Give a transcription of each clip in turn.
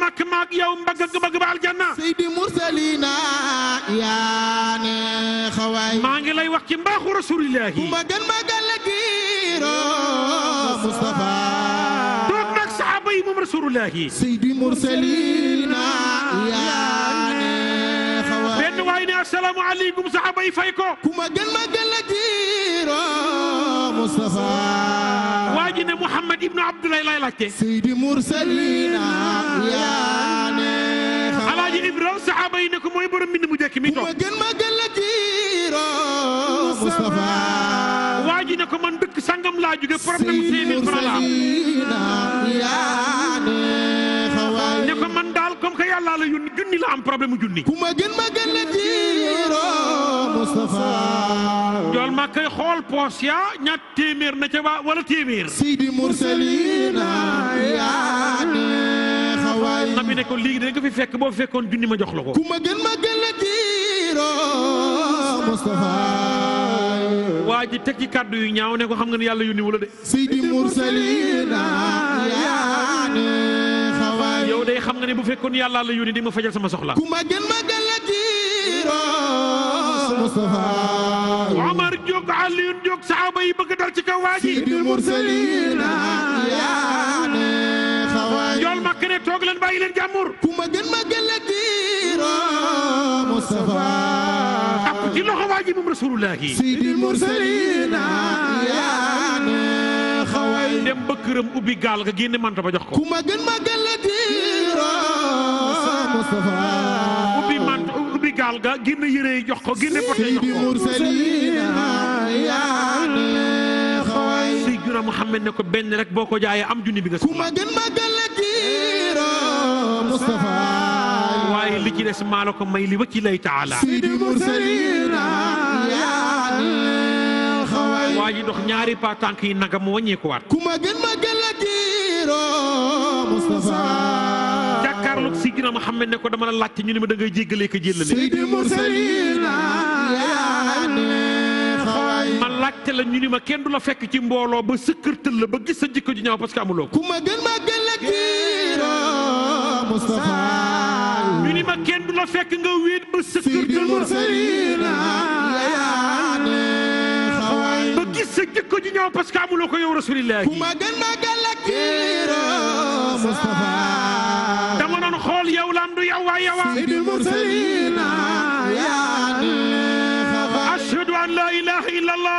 màkk maag yow mbagg ak mbagg ba aljanna Seydi Mursalina yaa ne xawaay maa ngi lay wax ci mbaaxu rasulillahi ku ma gën ma gën la giiro Mustafa toog nag saxaaba yi moom rasulillahi Seydi Mursalina yaa ne xawaay benn waay ne asalaamu aleykum saxaaba yi fay ko ku ma gën ma gën la giiro Mustafa waa ji ne Mouhamed Ibnu Abdoulaye lay laajte Seydi Mursalina yaa ne xawaay alaaji Ibrahima saxaaba yi ne ko mooy borom mbind mu njëkk mi ku ma toog gën ma gën la giiro Mustafa waa ji ne ko man dëkk sangam laa jóge problème mu cinq mille francs la am ne ko man daal comme que yàlla la yónni junni la am problème mu junni ku ma gën ma gën la diiro Mustafa jool ma koy xool poos ya ñaat téeméer na ca ba wala téeméer Seydi Mursalina yaa ne xawaay nabi ne ko léegi da nga fi fekk boo fekkoon junni ma jox la ko ku ma gën ma gën la diiro Mustafa waa ji teg ci kàddu yu ñaaw ne ko xam nga ne yàlla yónni wala de Seydi Mursalina yaa ne xawaay yow day xam nga ne bu fekkoon yàlla la yónni di ma fajal sama soxla ku ma gën ma gën la diiro Mustafa Omar jóg Aliyun jóg saxaaba yi bëgg dal ci kaw waa ji Seydi Mursalina yaa ne xawaay jool ma ne toog leen bàyyi leen jàmbur ku ma gën ma gën la diiro Mustafa ak ci loxo waa ji moom rasulullahi Seydi Mursalina yaa ne xawaay dem ba këram ubbi gaal ga génne manta ba jox ko ku ma gën ma gën la diiro Mustafa ubbi mant ubbi gaal ga génne yére yi jox ko génne poté jox Seydi ko Mursalina yaa ne xawaay Seydina Muhammad ne ko benn rek boo ko jaayee am junni bi nga ku soxla ma gën ma gën la diiro Mustafa waaye li ci des maa la ko may li wacci lay taala Seydi Mursalina yaa ne xawaay waa ji dox ñaari pa tànk yi nagam mu wàññeekuwaat ku ma gën ma gën la diiro Mustafa jàkkaarloog Seydina Muhammad ne ko dama la laajte ñu ne ma da ngay jéggalee ko jéllale Seydi Mursalina yaa ne xawaay ma laajte la ñu ni ma kenn du la fekk ci mbooloo ba sëkkërtël la ba gis sa jikko ji ñaaw parce que amuloo ko ku ma gën ma gën la diiro Mustafa ñu ni ma kenn du la fekk nga wéet ba Seydi sëkkërtël la Mursalina yaa ne xawaay ba gis sa jikko ji ñaaw parce que amuloo ko yow rasulillahi ku ma gën ma gën la diiro Mustafa dama doon xool yow lam du yow waa yow Seydi Mursalina yaa ne xawaay ashhadu an la ilaha illa allah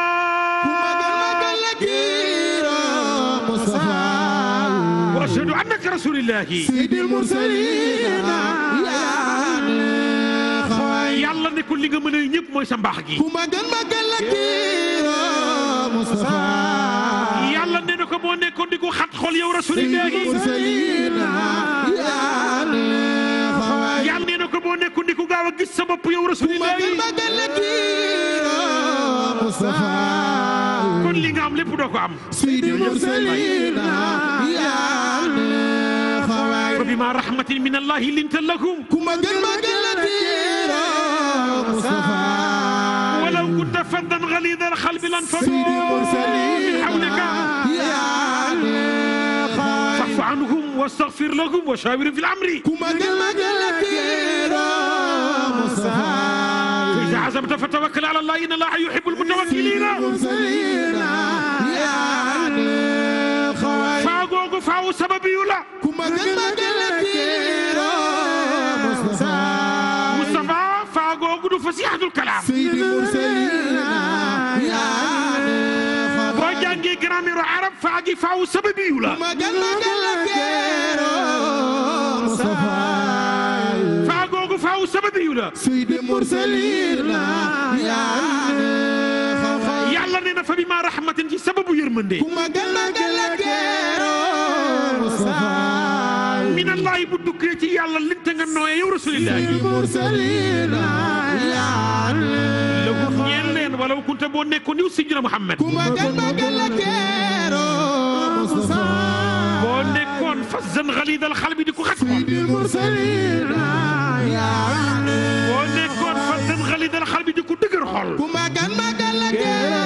wa ashhadu annaka rasulillahi Seydi Mursalina yaa ne xawaay yàlla ne ko li nga mën a ñëpp mooy sa mbaax gi ku ma gën ma gën la kiiro Mustafa yàlla ne na ko boo nekkoon di ko xat xol yow Seydi rasulillahi Mursalina yaa ne xawaay yàlla ne na ko boo nekkoon di ko gaaw a gis sa bopp yow ku ma gën rasulillahi ma gën la kiiro Mustafa kon li nga am lépp doo ko am Seydi Mursalina yaa ne xawaay fa bima rahmatin min allahi linta lahum ku ma gën ma gën la kiiro Mustafa walaw kunta faddan ghalida alqalbi lanfaddu Seydi min Mursalina hawlika yaa ne xawaay fa'fu anhum wastaghfir lahum wa shawirhum fil amri ku ma gën ma gën la kiiro Mustafa إذا عزمت فتوكل على الله إن الله يحب المتوكلين Mursalina yaa ne xawaay faagoogu faawu sababi yu la ku ma gën ma gën la kiiro Mustafa Moustapha faagoogu du fasihatul kalaam Seydi Mursalina yaa ne boo xawaay jàngee grammaire arab faagi faawu sababi yu la ku ma gën ma gën la kiiro Mustafa faagoogu faawu sababi yu la Seydi Mursalina yaa ne xawaay yàlla nee na fa bi ma rahmatin ci sababu yërmande ku ma gën ma gën la kiiro Mustafa min allahi bu dukkee ci yàlla linte nga nooye yow rasulillahi Seydi Mursalina yaa ne lahum ñeel leen walaw kunta boo nekkoon yow Sidina Muhammad ku ma gën ma gën la kiiro Mustafa boo nekkoon fazzan ghalidal qalbi di ko xat xol Seydi Mursalina yaa ne boo nekkoon fazzan ghalidal qalbi di ko dëgër xol ku ma gën ma gën la kiiro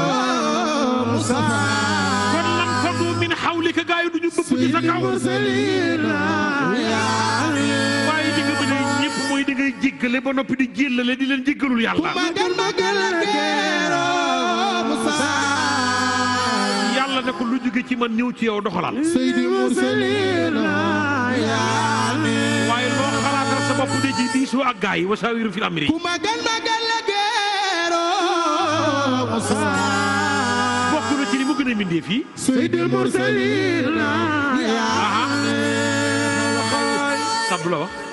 Mustafa kon lan fadu min hawlika gaa yi du ñu bëgg ci sa kaw Mursalina yaa jéggale ba noppi di jéllale di leen jéggalul yàlla magal magal kero Musa yàlla ne ko lu jóge ci man ñëw ci yow doxalal Seydi Mursalina yaani waaye loo xalaatal sa bopp de ji diisoo ak gaa yi wasaawiru fil amri ku magal magal kero Musa bokk na ci li mu gën a mindee fii Seydi Mursalina yaani sabdu la wax